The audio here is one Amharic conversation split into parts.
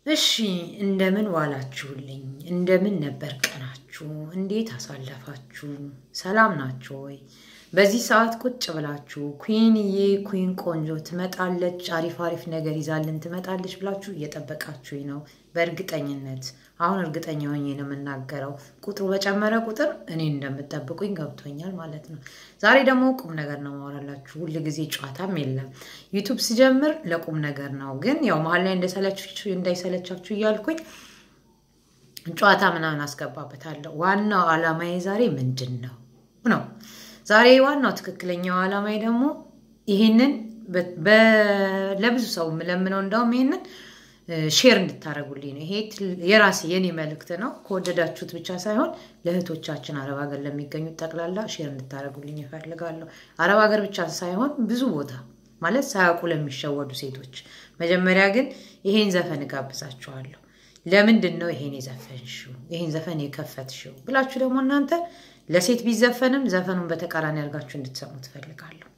እሺ እንደምን ዋላችሁልኝ? እንደምን ነበር ቀናችሁ? እንዴት አሳለፋችሁ? ሰላም ናችሁ ወይ? በዚህ ሰዓት ቁጭ ብላችሁ ኩንዬ ኩን ቆንጆ ትመጣለች፣ አሪፍ አሪፍ ነገር ይዛልን ትመጣለች ብላችሁ እየጠበቃችሁኝ ነው። በእርግጠኝነት አሁን እርግጠኛ ሆኜ ነው የምናገረው። ቁጥሩ በጨመረ ቁጥር እኔን እንደምጠብቁኝ ገብቶኛል ማለት ነው። ዛሬ ደግሞ ቁም ነገር ነው ማወራላችሁ። ሁል ጊዜ ጨዋታም የለም። ዩቱብ ስጀምር ለቁም ነገር ነው፣ ግን ያው መሀል ላይ እንዳይሰለቻችሁ እያልኩኝ ጨዋታ ምናምን አስገባበታለሁ። ዋናው ዓላማዬ ዛሬ ምንድን ነው ነው ዛሬ ዋናው ትክክለኛው ዓላማዬ ደግሞ ይህንን ለብዙ ሰው የምለምነው እንደውም ይህንን ሼር እንድታደረጉልኝ ነው። ይሄ የራሴ የኔ መልእክት ነው። ከወደዳችሁት ብቻ ሳይሆን ለእህቶቻችን አረብ ሀገር ለሚገኙት ጠቅላላ ሼር እንድታደረጉልኝ ይፈልጋለሁ። አረብ ሀገር ብቻ ሳይሆን ብዙ ቦታ ማለት ሳያውቁ ለሚሸወዱ ሴቶች። መጀመሪያ ግን ይሄን ዘፈን እጋብዛችኋለሁ። ለምንድን ነው ይሄን የዘፈንሽው ይሄን ዘፈን የከፈትሽው ብላችሁ ደግሞ እናንተ ለሴት ቢዘፈንም ዘፈኑን በተቃራኒ አድርጋችሁ እንድትሰሙ ትፈልጋለሁ።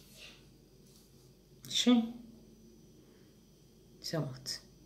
እሺ ስሙት።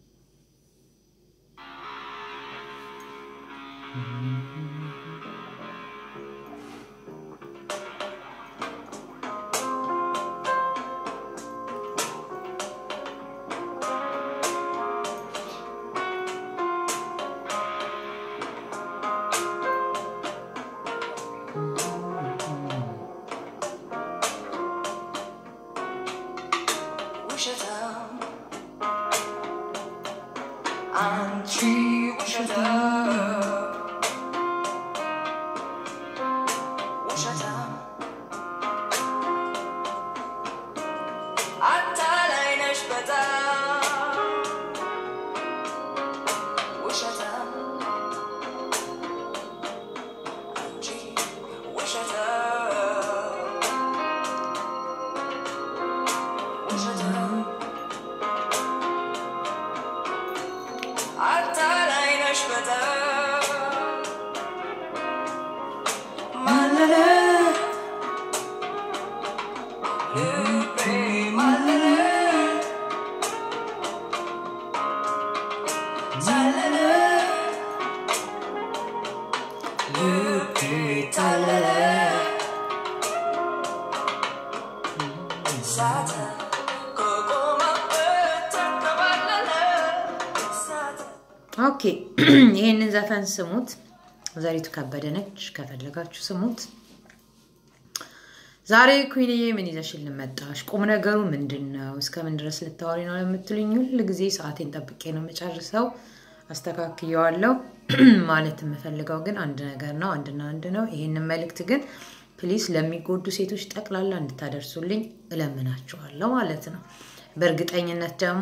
ኦኬ ይሄንን ዘፈን ስሙት። ዘሪቱ ከበደ ነች። ከፈለጋችሁ ስሙት። ዛሬ ኩንዬ ምን ይዘሽልን መጣሽ? ቁም ነገሩ ምንድን ነው? እስከምን ድረስ ልታወሪ ነው ለምትሉኝ ሁል ጊዜ ሰዓቴን ጠብቄ ነው የምጨርሰው። አስተካክየዋለሁ። ማለት የምፈልገው ግን አንድ ነገር ነው፣ አንድና አንድ ነው። ይህንን መልእክት ግን ፕሊስ ለሚጎዱ ሴቶች ጠቅላላ እንድታደርሱልኝ እለምናችኋለሁ ማለት ነው። በእርግጠኝነት ደግሞ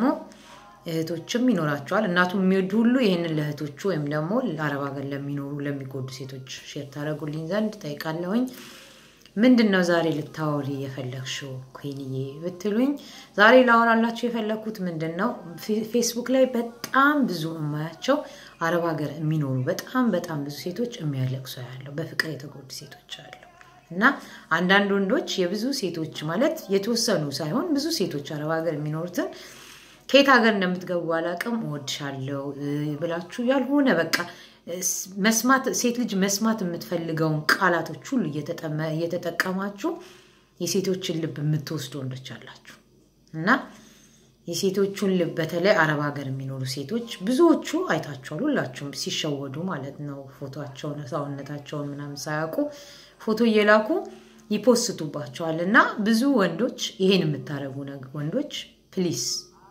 እህቶችም ይኖራቸዋል። እናቱ የሚወዱ ሁሉ ይህንን ለእህቶቹ ወይም ደግሞ ለአረብ ሀገር ለሚኖሩ ለሚጎዱ ሴቶች ሼር ታደረጉልኝ ዘንድ ጠይቃለሁኝ። ምንድን ነው ዛሬ ልታወሪ የፈለግሽው ኩንዬ ብትሉኝ፣ ዛሬ ላወራላችሁ የፈለግኩት ምንድን ነው ፌስቡክ ላይ በጣም ብዙ የማያቸው አረብ ሀገር የሚኖሩ በጣም በጣም ብዙ ሴቶች የሚያለቅሱ ያለው በፍቅር የተጎዱ ሴቶች አሉ እና አንዳንድ ወንዶች የብዙ ሴቶች ማለት የተወሰኑ ሳይሆን ብዙ ሴቶች አረብ ሀገር የሚኖሩትን ከየት ሀገር እንደምትገቡ አላቅም እወድሻለሁ ብላችሁ ያልሆነ በቃ መስማት ሴት ልጅ መስማት የምትፈልገውን ቃላቶች ሁሉ እየተጠቀማችሁ የሴቶችን ልብ የምትወስዱ ወንዶች አላችሁ እና የሴቶቹን ልብ በተለይ አረብ ሀገር የሚኖሩ ሴቶች ብዙዎቹ አይታችኋል፣ ሁላችሁም ሲሸወዱ ማለት ነው። ፎቶቸውን ሰውነታቸውን ምናምን ሳያውቁ ፎቶ እየላኩ ይፖስቱባቸዋል። እና ብዙ ወንዶች ይሄን የምታደርጉ ወንዶች ፕሊስ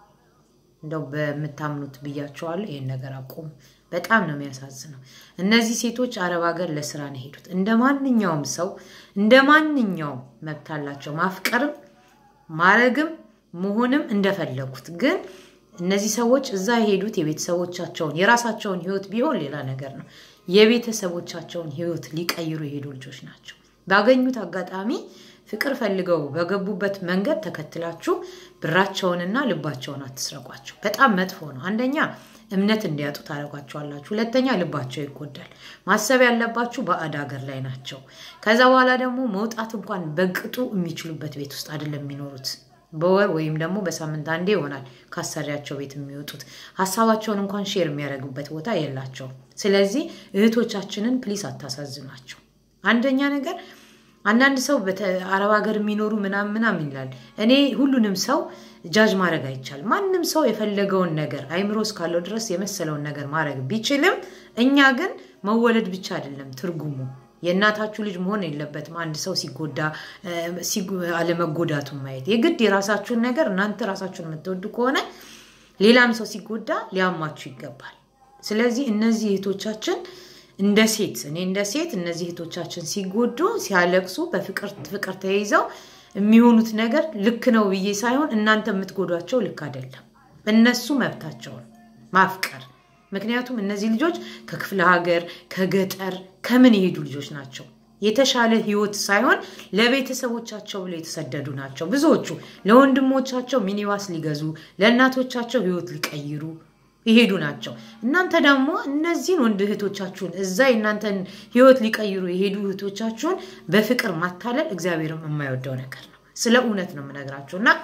እንደው በምታምኑት ብያቸዋለሁ፣ ይሄን ነገር አቁሙ። በጣም ነው የሚያሳዝነው። እነዚህ ሴቶች አረብ ሀገር ለስራ ነው የሄዱት። እንደ ማንኛውም ሰው እንደ ማንኛውም መብት አላቸው ማፍቀርም ማረግም መሆንም እንደፈለጉት። ግን እነዚህ ሰዎች እዛ የሄዱት የቤተሰቦቻቸውን የራሳቸውን ህይወት ቢሆን ሌላ ነገር ነው። የቤተሰቦቻቸውን ህይወት ሊቀይሩ የሄዱ ልጆች ናቸው። ባገኙት አጋጣሚ ፍቅር ፈልገው በገቡበት መንገድ ተከትላችሁ ብራቸውንና ልባቸውን አትስረቋቸው። በጣም መጥፎ ነው። አንደኛ እምነት እንዲያጡ ታደርጓቸዋላችሁ። ሁለተኛ ልባቸው ይጎዳል። ማሰብ ያለባችሁ ባዕድ ሀገር ላይ ናቸው። ከዛ በኋላ ደግሞ መውጣት እንኳን በቅጡ የሚችሉበት ቤት ውስጥ አይደለም የሚኖሩት። በወር ወይም ደግሞ በሳምንት አንዴ ይሆናል ከአሰሪያቸው ቤት የሚወጡት። ሀሳባቸውን እንኳን ሼር የሚያደርጉበት ቦታ የላቸውም። ስለዚህ እህቶቻችንን ፕሊስ አታሳዝኗቸው። አንደኛ ነገር አንዳንድ ሰው አረብ ሀገር የሚኖሩ ምናምን ምናምን ይላል። እኔ ሁሉንም ሰው ጃጅ ማድረግ አይቻልም። ማንም ሰው የፈለገውን ነገር አይምሮ እስካለው ድረስ የመሰለውን ነገር ማድረግ ቢችልም፣ እኛ ግን መወለድ ብቻ አይደለም ትርጉሙ የእናታችሁ ልጅ መሆን የለበትም። አንድ ሰው ሲጎዳ አለመጎዳቱን ማየት የግድ የራሳችሁን ነገር እናንተ ራሳችሁን የምትወዱ ከሆነ ሌላም ሰው ሲጎዳ ሊያማችሁ ይገባል። ስለዚህ እነዚህ እህቶቻችን እንደ ሴት እኔ እንደ ሴት እነዚህ እህቶቻችን ሲጎዱ ሲያለቅሱ በፍቅር ፍቅር ተይዘው የሚሆኑት ነገር ልክ ነው ብዬ ሳይሆን እናንተ የምትጎዷቸው ልክ አይደለም። እነሱ መብታቸውን ማፍቀር ምክንያቱም እነዚህ ልጆች ከክፍለ ሀገር ከገጠር ከምን የሄዱ ልጆች ናቸው። የተሻለ ህይወት ሳይሆን ለቤተሰቦቻቸው ብለው የተሰደዱ ናቸው። ብዙዎቹ ለወንድሞቻቸው ሚኒባስ ሊገዙ ለእናቶቻቸው ህይወት ሊቀይሩ የሄዱ ናቸው። እናንተ ደግሞ እነዚህን ወንድ እህቶቻችሁን እዛ የእናንተን ህይወት ሊቀይሩ የሄዱ እህቶቻችሁን በፍቅር ማታለል እግዚአብሔርም የማይወደው ነገር ነው። ስለ እውነት ነው የምነግራችሁ እና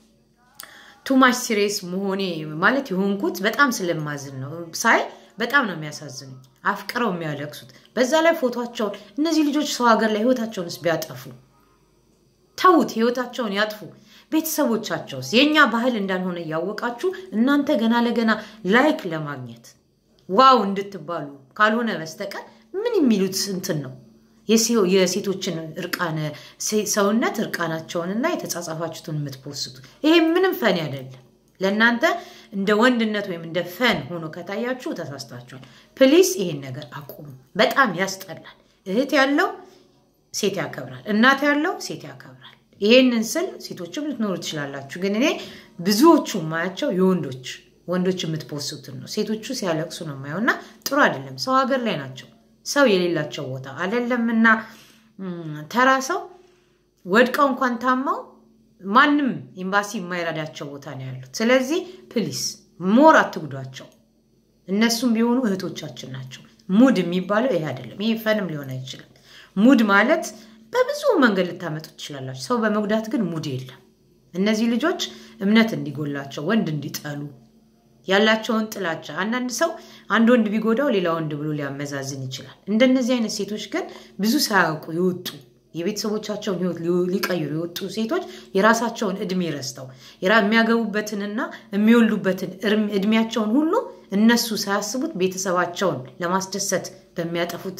ቱማች ሲሬስ መሆኔ ማለት የሆንኩት በጣም ስለማዝን ነው። ሳይ በጣም ነው የሚያሳዝኑኝ። አፍቅረው የሚያለቅሱት በዛ ላይ ፎቶቸውን እነዚህ ልጆች ሰው ሀገር ላይ ህይወታቸውንስ ቢያጠፉ ተዉት፣ ህይወታቸውን ያጥፉ። ቤተሰቦቻቸውስ የእኛ ባህል እንዳልሆነ እያወቃችሁ እናንተ ገና ለገና ላይክ ለማግኘት ዋው እንድትባሉ ካልሆነ በስተቀር ምን የሚሉት እንትን ነው የሴቶችን እርቃነ ሰውነት እርቃናቸውንና የተጻጻፋችሁትን የምትፖስቱ ይሄ ምንም ፈን አይደለም። ለእናንተ እንደ ወንድነት ወይም እንደ ፈን ሆኖ ከታያችሁ ተሳስታችኋል። ፕሊስ ይሄን ነገር አቁሙ። በጣም ያስጠላል። እህት ያለው ሴት ያከብራል፣ እናት ያለው ሴት ያከብራል። ይሄንን ስል ሴቶችም ልትኖሩ ትችላላችሁ፣ ግን እኔ ብዙዎቹ ማያቸው የወንዶች ወንዶች የምትፖስቱትን ነው። ሴቶቹ ሲያለቅሱ ነው የማየው እና ጥሩ አይደለም። ሰው ሀገር ላይ ናቸው ሰው የሌላቸው ቦታ አይደለም እና ተራ ሰው ወድቀው እንኳን ታማው ማንም ኤምባሲ የማይረዳቸው ቦታ ነው ያሉት። ስለዚህ ፕሊስ ሞር አትጉዷቸው። እነሱም ቢሆኑ እህቶቻችን ናቸው። ሙድ የሚባለው ይሄ አይደለም። ይሄ ፈንም ሊሆን አይችልም። ሙድ ማለት በብዙ መንገድ ልታመጡ ትችላላችሁ። ሰው በመጉዳት ግን ሙድ የለም። እነዚህ ልጆች እምነት እንዲጎላቸው ወንድ እንዲጠሉ ያላቸውን ጥላቻ አንዳንድ ሰው አንድ ወንድ ቢጎዳው ሌላ ወንድ ብሎ ሊያመዛዝን ይችላል። እንደነዚህ አይነት ሴቶች ግን ብዙ ሳያውቁ የወጡ የቤተሰቦቻቸውን ሕይወት ሊቀይሩ የወጡ ሴቶች የራሳቸውን እድሜ ረስተው የሚያገቡበትንና የሚወልዱበትን እድሜያቸውን ሁሉ እነሱ ሳያስቡት ቤተሰባቸውን ለማስደሰት በሚያጠፉት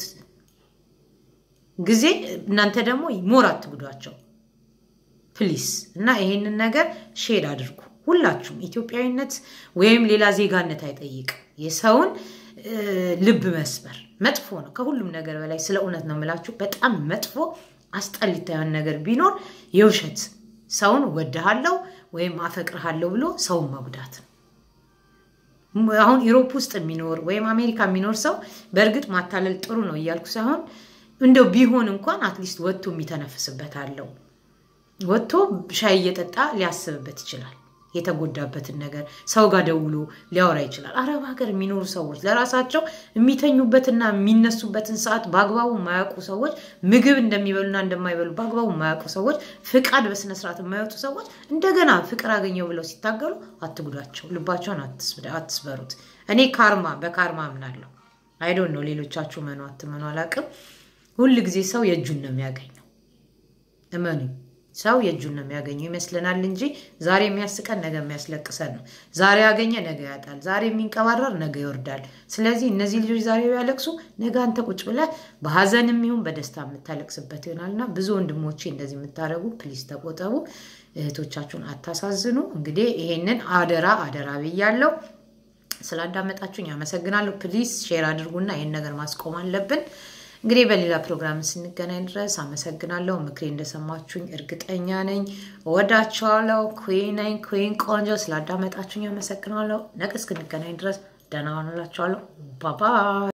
ጊዜ እናንተ ደግሞ ሞር አትጉዷቸው ፕሊስ። እና ይሄንን ነገር ሼድ አድርጉ ሁላችሁም። ኢትዮጵያዊነት ወይም ሌላ ዜጋነት አይጠይቅም። የሰውን ልብ መስበር መጥፎ ነው። ከሁሉም ነገር በላይ ስለ እውነት ነው የምላችሁ። በጣም መጥፎ አስጠሊታ የሆነ ነገር ቢኖር የውሸት ሰውን ወድሃለው ወይም አፈቅርሃለሁ ብሎ ሰውን መጉዳት ነው። አሁን ኢሮፕ ውስጥ የሚኖር ወይም አሜሪካ የሚኖር ሰው በእርግጥ ማታለል ጥሩ ነው እያልኩ ሳይሆን እንደው ቢሆን እንኳን አትሊስት ወጥቶ የሚተነፍስበት አለው። ወጥቶ ሻይ እየጠጣ ሊያስብበት ይችላል። የተጎዳበትን ነገር ሰው ጋር ደውሎ ሊያወራ ይችላል። አረብ ሀገር የሚኖሩ ሰዎች ለራሳቸው የሚተኙበትና የሚነሱበትን ሰዓት በአግባቡ የማያውቁ ሰዎች፣ ምግብ እንደሚበሉና እንደማይበሉ በአግባቡ የማያውቁ ሰዎች፣ ፍቃድ በስነስርዓት የማይወጡ ሰዎች እንደገና ፍቅር አገኘው ብለው ሲታገሉ አትጉዳቸው፣ ልባቸውን አትስበሩት። እኔ ካርማ በካርማ አምናለሁ። አይዶን ነው ሌሎቻችሁ መኑ አትመኑ አላውቅም። ሁል ጊዜ ሰው የእጁን ነው የሚያገኘው። እመኑኝ ሰው የእጁን ነው የሚያገኘው ይመስለናል እንጂ ዛሬ የሚያስቀን ነገ የሚያስለቅሰን ነው። ዛሬ ያገኘ ነገ ያጣል። ዛሬ የሚንቀባረር ነገ ይወርዳል። ስለዚህ እነዚህ ልጆች ዛሬ ቢያለቅሱ ነገ አንተ ቁጭ ብለህ በሀዘንም ይሁን በደስታ የምታለቅስበት ይሆናልና ብዙ ወንድሞቼ እንደዚህ የምታደርጉ ፕሊዝ ተቆጠቡ። እህቶቻችሁን አታሳዝኑ። እንግዲህ ይሄንን አደራ አደራ ብያለሁ። ስላዳመጣችሁኝ አመሰግናለሁ። ፕሊዝ ሼር አድርጉና ይህን ነገር ማስቆም አለብን። እንግዲህ በሌላ ፕሮግራም ስንገናኝ ድረስ አመሰግናለሁ። ምክሬ እንደሰማችሁኝ እርግጠኛ ነኝ። እወዳችኋለሁ። ኩን ነኝ። ኩን ቆንጆ። ስላዳመጣችሁኝ አመሰግናለሁ። ነገ እስክንገናኝ ድረስ ደህና ሆኑላችኋለሁ። ባባ